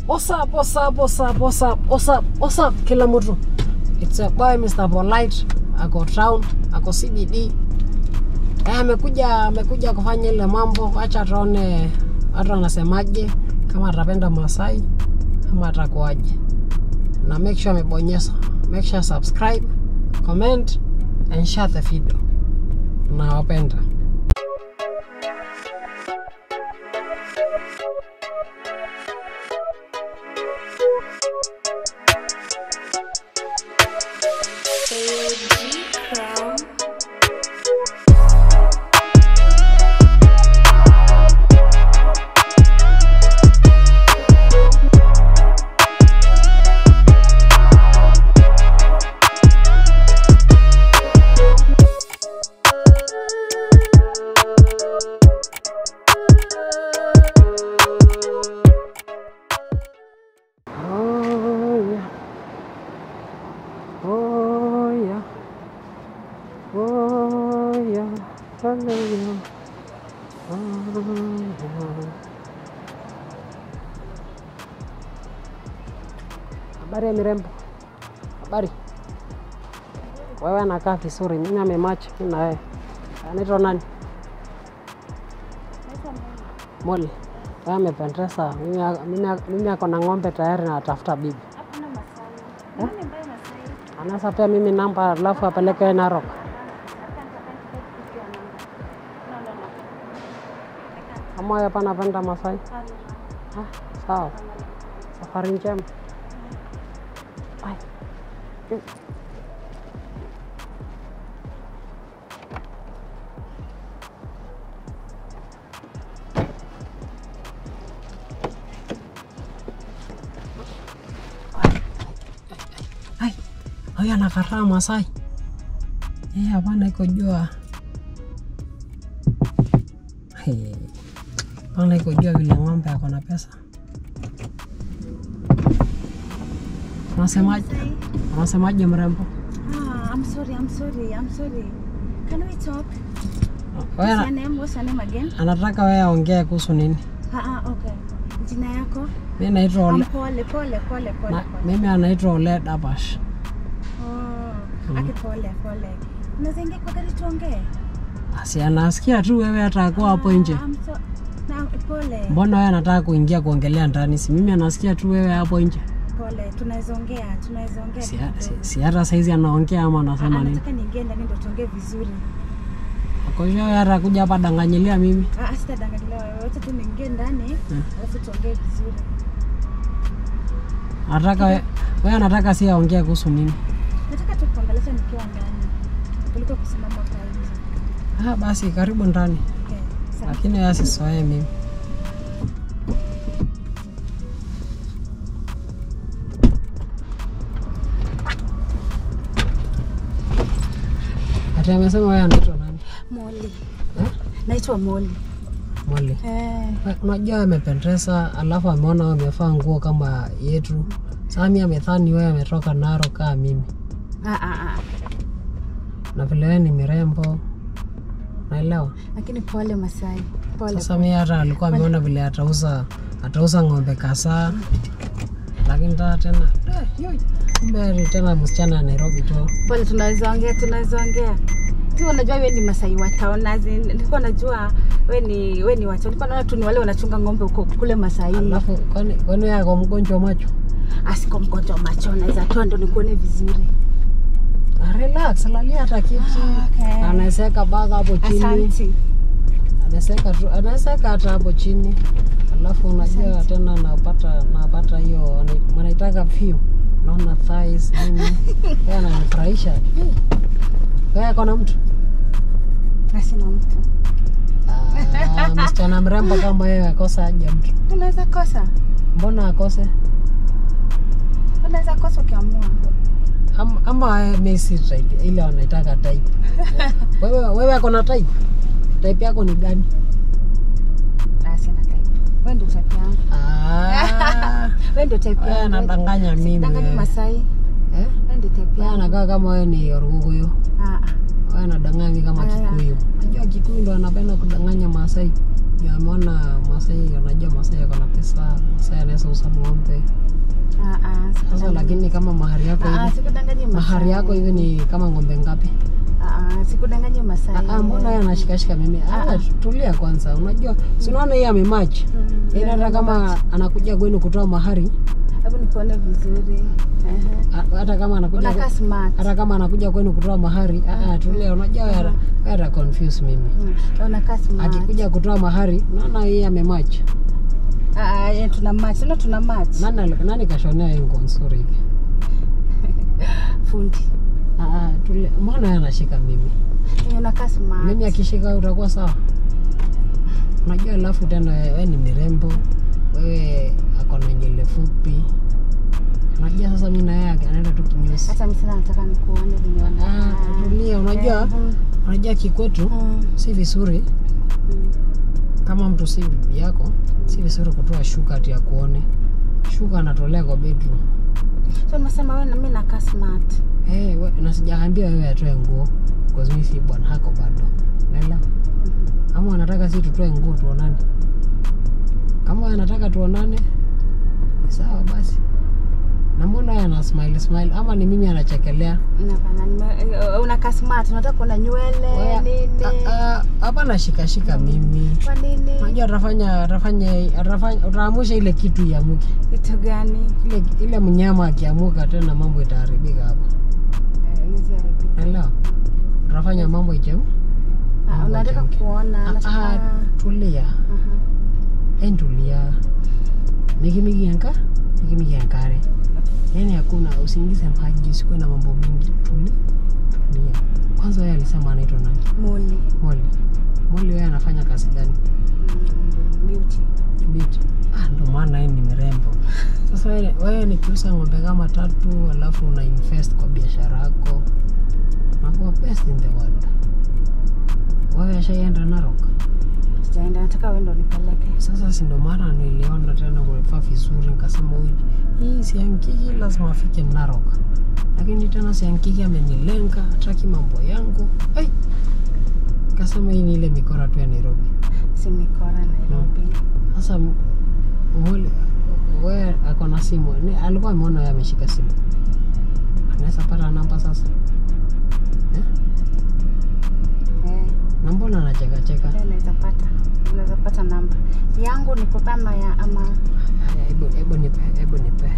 What's up, what's up, what's up, what's up, what's up, what's up, kila mtu. It's a boy Mr. Polite, ako town, ako CBD. Eh, amekuja amekuja kufanya ile mambo, acha tuone watu wanasemaje, kama atapenda Masai ama atakuwaje. Na make sure amebonyeza, make sure subscribe, comment and share the video. Nawapenda. Oh yeah. Oh yeah. Oh yeah. Hallelujah. Oh yeah. Habari ya mirembo. Habari. Wewe anakaa vizuri, mimi amemachi, mimi na wewe. Anaitwa nani? Molly. Wewe amependeza. Mimi mimi mimi ako na ng'ombe tayari na atafuta bibi. Hakuna Masai. Nani ambaye Masai? Anaweza pia mimi namba alafu apeleke Narok. I can't, I can't take your number. No, no, no. I can't. Kama wewe hapa napenda Masai. Hapana. Ah, sawa. Safari njema. Bye. Mm. Ai, huyu anakataa Masai. Eh, hapana iko jua. Hey. Hapana iko jua vile ng'ombe ako na pesa. Unasemaje? Masai? Unasemaje mrembo? Ah, I'm sorry, I'm sorry, I'm sorry. Can we talk? Wewe What's your ana- name? What's your name again? anataka wewe aongee kuhusu nini? Ah, ah, okay. Jina yako? Mimi naitwa Um, Ole. pole, pole, pole, pole, Na, pole. mimi anaitwa Ole Dabash. Oh, aki pole, pole. Unaweza ingia kwa gari tuongee? Asi anasikia tu wewe atakuwa hapo nje. Ah, I'm so... Na, pole. Mbona wewe anataka kuingia kuongelea ndani? Si mimi anasikia tu wewe hapo nje. Pole, tunaweza ongea, tunaweza ongea. Si, kidogo. si, si hata saizi anaongea ama Ah, anasema nini? nataka niingie ndani ndo tuongee vizuri. Kwa hiyo wewe atakuja hapa danganyilia mimi. Ah, sitadanganyiliwa wewe. Wacha tu niingie ndani, alafu tuongee vizuri. Anataka we- wewe anataka si aongee kuhusu nini? Nataka tu kuongelesha nikiwa ndani kuliko kusimama hapa nje. Ah, basi karibu ndani. Okay, sawa. Lakini wewe asisoee mimi. Ati amesema wewe anaitwa nani? Molly. Eh? Naitwa Molly. Molly. Eh, We- Unajua amependeza, alafu ameona wewe umevaa nguo kama yetu. Sasa mimi amethani wewe ametoka Narok kama mimi, ah, ah, ah. na vile wewe ni mirembo, naelewa. Lakini pole Masai. Pole. Sasa mimi hata alikuwa ameona vile atauza atauza ng'ombe kasaa, lakini taa tena eh, yoi, kumbe ni tena msichana wa Nairobi tu. Pole, tunaweza ongea, tunaweza ongea. Tu unajua wewe ni Masai wa town. as in, Nilikuwa najua wewe ni wewe ni wa town. Nilikuwa naona tu ni wale wanachunga ng'ombe huko kule Masai. Alafu kwani kwani wewe ako mgonjwa macho? Asiko mgonjwa wa macho, naweza toa ndo nikuone vizuri. Ah, Relax, lalia hata kiti. Okay. Anawezeka baga hapo chini. Asante. anawezeka tu anawezeka hata hapo chini alafu unajua tena napata napata hiyo wana- wanaitaka view naona thighs nini yeye ananifurahisha Eh, wewe kona mtu Na sina mtu. Ah, msichana mrembo kama wewe akosa aje mtu Unaweza kosa. mbona akose Unaweza kosa ukiamua. Am- ama wewe mimi si type ile wanaitaka type wewe wewe akona type type yako ni gani Ah, sina type. Wewe ndio type yangu. ah Wewe ndio type wewe yangu. anadanganya mimi Danganya wewe. Masai. eh Wewe ndio type wewe yangu. anakaa kama wewe ni Orguguyo Ah, ah. wewe anadanganya kama Aya. Kikuyu. Unajua Kikuyu ndo anapenda kudanganya Maasai. Juu ameona Masai, unajua Masai ako na pesa, Masai anaweza uza ng'ombe. Ah, ah, Sasa sikudanganyi. lakini kama mahari yako Ah, ah, hivi, sikudanganyi mahari Masai. yako hivi ni kama ng'ombe ngapi? Ah, ah, sikudanganyi Masai. Ah, ah, mbona yeye anashikashika mimi? Ah, Ah, ah. tulia kwanza. Unajua, si unaona yeye amemach. Mm, Yaani hata kama anakuja kwenu kutoa mahari, Hebu nikuone vizuri. Ehe. ah, hata kama anakuja Unakaa smart. hata kama anakuja kwenu kutoa mahari, ah, ah, tulia. Unajua wewe wewe ata confuse mimi. Mm, Unakaa smart. Akikuja kutoa mahari, unaona yeye amemach. Ah, ah, yeah, tuna match. Sio tuna match. Nani nani kashonea yeye nguo nzuri hivi? Fundi. Ah, ah, tulia. Mbona yeye anashika mimi? Eh, Unakaa smart. Mimi akishika wewe utakuwa sawa. Unajua, alafu tena wewe ni mirembo, wewe ako na nywele fupi. Unajua sasa mimi na yeye anaenda tu kinyozi. Hata mimi sana nataka nikuone venye Ah, unakaa. tulia. Unajua, Mhm. unajua kikwetu Mm, si vizuri mm. kama mtu si bibi yako, si vizuri kutoa shuka ati ya kuone. Shuka anatolea kwa bedroom. So nimesema wewe na mimi nakaa smart. Eh, we, na sijaambia wewe atoe nguo because mimi si bwana hako bado. Naelewa. Ama wanataka si tutoe nguo tuonane. Kama wanataka tuonane, ni sawa basi. Na mbona yeye ana smile smile ama ni mimi anachekelea? Hapana, nime- eh, unakaa smart. Unataka kuona nywele Wewe- nini? Ah, ah, Hapa nashika shika mimi. Kwa nini? Unajua atafanya atafanya atafanya utaamusha ile kitu iamuke. Kitu gani? Ile ile mnyama akiamuka tena mambo itaharibika hapa. Eh, hizi haribika. Naelewa. Utafanya mambo ichemu. Ah, Mambo unataka ichemke. kuona Ah, nataka- ah, tulia. Aha. entulia nikimigianka nikimigiankare yani hakuna usiingize maji usikuwe na mambo mingi tuli tulia kwanza yeye alisema anaitwa nani Muli. moli moli wewe anafanya kazi gani Mm, beauty. Biti. ah ndo maana yeye ni mrembo sasa wewe wewe nikiuza ng'ombe kama tatu alafu una invest kwa biashara yako unakuwa best in the world wewe ashaienda Narok Sijaenda, nataka wewe ndo nipeleke. Sasa si ndo maana niliona tena umevaa vizuri, nikasema huyu hii Siankiki lazima afike Narok, lakini tena Siankiki amenilenga, hataki mambo yangu. Ai, nikasema hii ni ile mikora tu ya Nairobi. Si mikora Nairobi. Sasa m- mwali we ako na simu, Ni- alikuwa ameona wewe ameshika simu, anaweza pata namba sasa eh? Eh, na mbona anachekacheka? eh, naweza pata. Unaweza pata namba. Yangu niko kama ya ama Haya, Hebu hebu nipe, hebu nipe.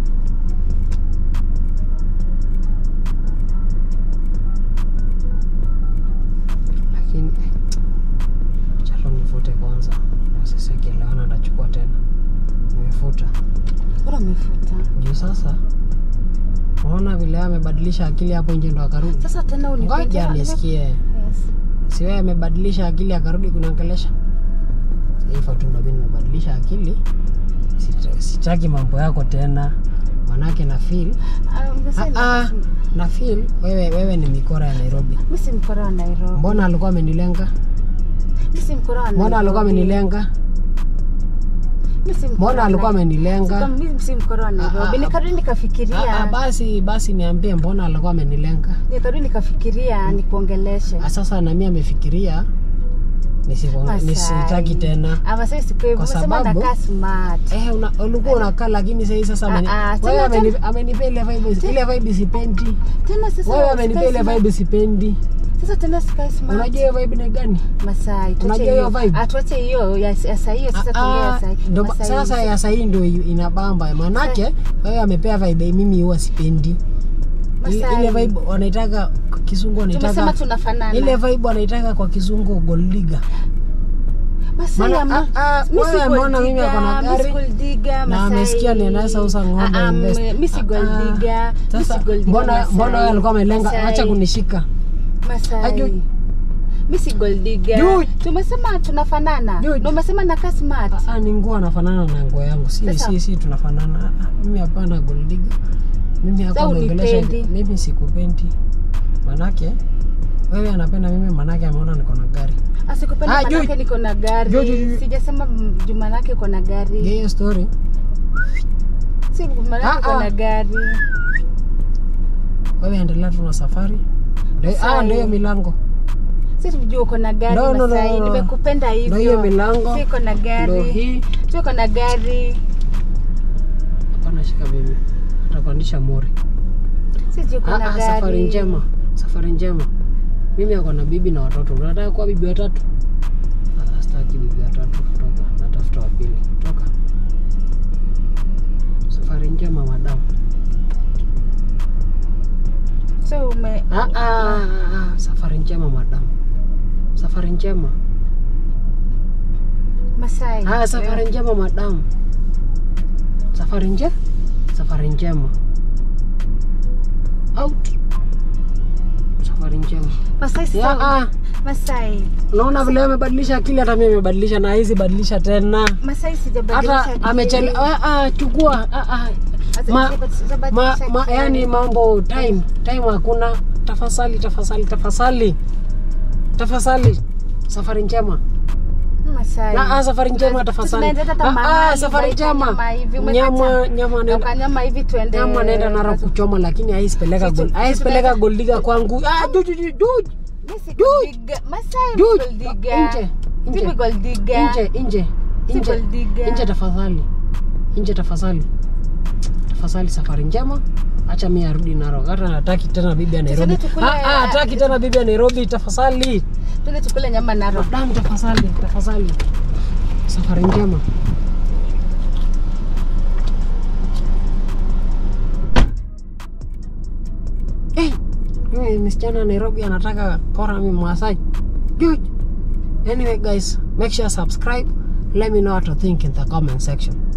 Lakini eh, chalo nifute kwanza, na sisi akielewana atachukua tena. Nimefuta bora umefuta. juu sasa, unaona vile amebadilisha akili hapo nje ndo akarudi. Sasa tena unipigia. Ngoja nisikie, Yes. si wewe amebadilisha akili akarudi kuniongelesha? Hivyo tu ndo mimi nimebadilisha akili, Sita- sitaki mambo yako tena, manake na feel Ah, ungesema Ah, ah, basi. na feel wewe, wewe ni mikora ya Nairobi. Mimi si mkora wa Nairobi. Mbona alikuwa amenilenga? Mimi si mkora wa Nairobi. Mbona alikuwa amenilenga? Mimi si mkora Mbona wa alikuwa Nairobi. amenilenga? Mimi si mkora wa Ah, Nairobi. ah, Nikarudi Ah, ah, nikafikiria. basi basi niambie, mbona alikuwa amenilenga? Nikarudi nikafikiria nikuongeleshe. Ah, Sasa na mimi amefikiria nisiko- Masai. nisitaki tena. Ama sasa siku hiyo Kwa umesema sababu- nakaa smart. Eh, una, ulikuwa unakaa lakini sasa sasa ameni, Ah, ah, wewe tena- ameni, amenipea ile vibe ile vibe sipendi. Tena sasa Wewe sky amenipea ile smart. vibe sipendi. Sasa tena sky smart. Unajua hiyo vibe ni gani? Masai. tuache Unajua hiyo hiyo. vibe? Ah, tuache hiyo ya ya saa hiyo sasa Ah, tuongee ya ah, saa. ndo- Masai. sasa ya sahii ndo i- inabamba manake wewe amepea vibe mimi huwa sipendi I- Masai. ile vibe wanaitaka kwa kizungu Tumesema wanaitaka tunafanana. ile vibe wanaitaka kwa kizungu gold digger Masai Maana- ama- ah, ah, mi si wewe gold ameona mimi ako na digger, mi si gari, gold digger, na Masai. amesikia ninaweza uza ng'ombe Ah, ah, invest. mi si gold Ah, ah. digger, mi si sasa gold digger, mbona Masai. mbona wewe alikuwa amelenga Masai. acha kunishika Masai. Aju- Mi si gold digger. Ju- Tumesema tunafanana. Ju- Ndio umesema nakaa smart. Ah, ah, ni nguo anafanana na nguo yangu si Sasa- si si tunafanana Ah, ah, mimi hapana gold digger mimi Sasa hako ameongelesha unipendi. mimi sikupendi manake wewe anapenda mimi manake ameona niko na gari Asikupenda Ah, Ju- manake niko na gari. Ju- Ju- Ju- Sijasema mm, juu manake uko na gari. hiyo story Si manake Ah, uko ah. na gari. wewe endelea tu na safari Ndio- Masai. ah, ndio hiyo milango si tujue uko na gari No, no, no, Masai. no, no. nimekupenda Ndio hiyo hivyo milango si uko na ndo gari hii si uko na gari hapana shika bibi atapandisha mori si tujue uko Ah, na ah, gari safari njema safari njema mimi ako na bibi na watoto unataka kuwa bibi watatu Ah, sitaki bibi watatu toka natafuta wapili toka safari njema madamu so ume ah, ah, ah, ah, safari njema madamu safari njema Masai ah, safari njema madamu safari nje safari njema out safari njema Masai ya, sasa ah, Masai unaona vile amebadilisha akili hata mimi amebadilisha na hizi badilisha tena Masai sijabadilisha hata akili. amechele ah, ah, chukua ah, ah. Sasa ma, sijabadilisha ma, ma, akili. yani mambo time time hakuna tafasali tafasali tafasali tafasali safari njema Masai. na ah, safari njema Sasa tafasali tunaenda hata ah, ah, mahali, safari unaita njema nyama hivi, umekata. nyama nyama Na nenda ukanyama hivi tuende nyama naenda nara kuchoma lakini haisipeleka Sisi- gol sisi haisipeleka tunaenda- goldiga kwangu ah ju ju ju ju Mimi si Dude. gold digger. Masai Dude. gold digger. Nje, nje. Mimi gold digger. nje nje Si nje gold digger. nje tafadhali nje tafadhali tafadhali safari njema acha mi arudi Narok hata nataki tena bibi ya Nairobi Tusende tukule- ah, ah, hataki tena bibi ya Nairobi tafadhali Tuende tukule nyama Narok. damu tafadhali tafadhali safari njema hey, yule msichana wa Nairobi anataka pora mi Masai Dude. anyway guys make sure subscribe let me know what to think in the comment section